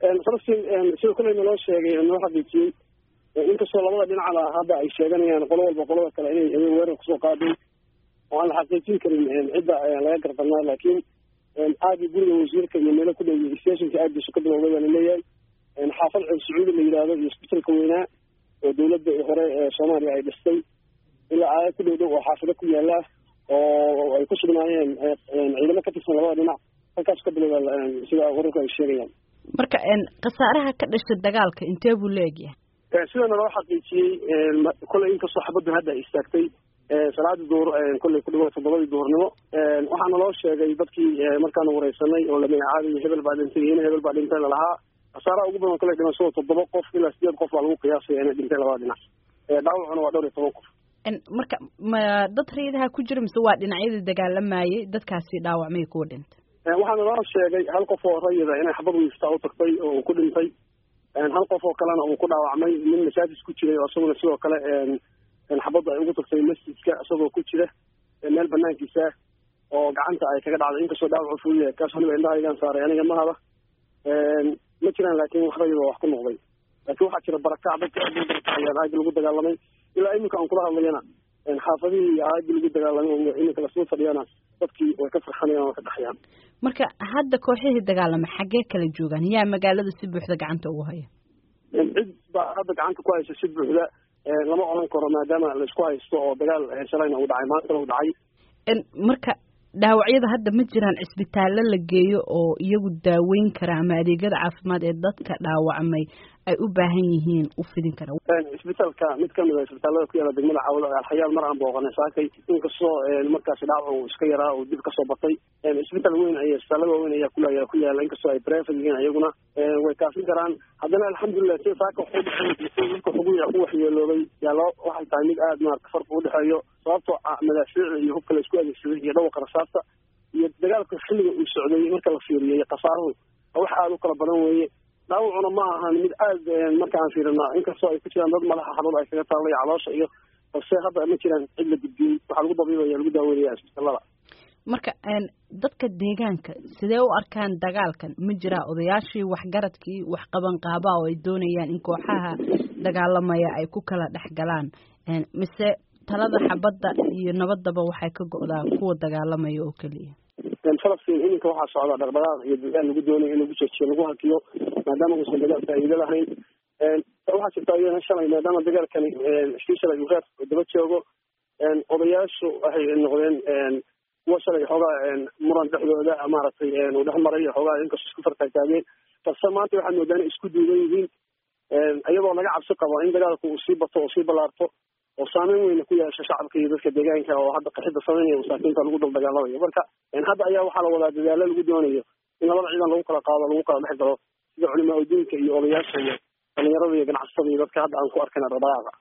falastiin sida kuley naloo sheegay noo xaqiijiyey inkastoo labada dhinacba hadda ay sheeganayaan qolo walba qolada kale inay inay weerar kusoo qaadeen oo aan la xaqiijin karin cidda laga gardanaa laakiin aagi guriga wasiirka iyo meelo ku dhow stationka aagdiisu ka bilowday baa laleeyahay xaafad ceel sacuudi la yidhaahdo iyo isbitalka weynaa oo dawladda hore ee soomaaliya ay dhistay ilaa aaya ku dhow dhow oo xaafado ku yaala oo ay ku sugnaayeen ciidamo ka tirsan labada dhinac halkaas ka bilowda sida wararku ay sheegayaan marka khasaaraha ka dhasha dagaalka intee buu la egyahay sida naloo xaqiijiyey kolley inkastoo xabaddu hadda ay istaagtay salaadii duur kolley ku dhawaad toddobadii duhurnimo waxaa naloo sheegay dadkii markaanu wareysanay oo lamagacaabay hebel baa dhintay ina hebel baa dhintay lalahaa khasaaraha ugu badan kolley dhimashada toddoba qof ilaa sideed qof baa lagu qiyaasaya inay dhintay labada dhinac dhaawacuna waa dhowr iyo toban qof marka ma dad rayadaha ku jira mise waa dhinacyadii dagaalamayay dadkaasi dhaawacmay kuwa dhintay waxaa naloo sheegay hal qof oo rayida inay xabad wiiftaa u tagtay oo uu ku dhintay hal qof oo kalena uu ku dhaawacmay nin masaajid ku jiray oo isaguna sidoo kale xabadda ay ugu tagtay masjidka isagoo ku jira meel banaankiisa oo gacanta ay kaga dhacday inkastoo dhaawacu fuuyahay kaas waliba indhahaygaan saaray aniga mahaba ma jiraan laakiin wax rayida wax ku noqday laakiin waxaa jira barakac dadka aad aagi lagu dagaalamay ilaa iminka aan kula hadlayana xaafadihii aagi lagu dagaalamay oo iminka lasoo fadhiyana dadkii way ka farxanayaan waa ka dhaxayaan marka hadda kooxihii dagaalamay xaggee kala joogaan yaa magaalada si buuxda gacanta ugu haya cid baa hadda gacanta ku haysa si buuxda lama odhan karo maadaama laisku haysto oo dagaal shalayna uu dhacay maantana uu dhacay marka dhaawacyada hadda ma jiraan cisbitaallo la geeyo oo iyagu daaweyn kara ama adeegyada caafimaad ee dadka dhaawacmay ay u baahan yihiin u fidin kara isbitaalka mid kamid a isbitaalada ku yaala degmada cawda alxayaal mar aan booqanay saakay inkastoo markaasi dhaawac uu iska yaraa oo dib kasoo batay isbitaal weyn ay isbitaalada waaweyn ayaa ku ku yaala inkastoo ay brevet yihiin ayaguna way kaafin karaan haddana alxamdulilah sida saaka waxudhexeeyka xuguya ku waxyeeloobay yaa loo waxay tahay mid aada maarata farqi udhexeeyo sababtoo madaafiic iyo hubka la isku adeegsaday iyo dhawaqa rasaasta iyo dagaalka xilliga uu socday marka la fiiriyay khasaaruhu wax aada u kala badan weeye dhaawacuna ma ahan mid aada marka aan fiirino inkastoo ay ku jiraan dad madaxa xanuun ay kaga taallay caloosha iyo balse hadda ma jiraan cid la gudbiyey waxaa lagu dabiibaya lagu daaweynaya isbitaalada marka dadka deegaanka sidee u arkaan dagaalkan ma jiraa odayaashii waxgaradkii wax qabanqaabaa oo ay doonayaan in kooxaha dagaalamaya ay ku kala dhex galaan mise talada xabadda iyo nabadaba waxay ka go-daa kuwa dagaalamaya oo keliya falastiin iminka waxaa socda dhaqdhaqaaq iyo dadaal lagu doonayo in lagu joojiyo lagu hakiyo maadaama uusan dagaal faa'iido lahayn waxaa jirta iyana shalay maadaama dagaalkani iskii shalay uu reer daba joogo odayaashu waxay noqdeen kuwa shalay xoogaa muran dhexdooda maaragtay uu dhex maray xoogaa inkastoo isku fartaagtaageen balse maanta waxaad moodaa inay isku duuban yihiin iyadoo laga cabsi qabo in dagaalku uu sii bato oo sii ballaarto oo saameyn weyna ku yeesha shacabka iyo dadka deegaanka oo hadda qaxida sameynaya masaakiinta lagu dul dagaalamayo marka hadda ayaa waxaa la wadaa dadaalo lagu doonayo in labada ciidan lagu kala qaado lagu kala dhex galo sida culimaa udiinka iyo odayaasha iyo dhalinyarada iyo ganacsatada iyo dadka hadda aan ku arkayna dhaqdhaqaaqa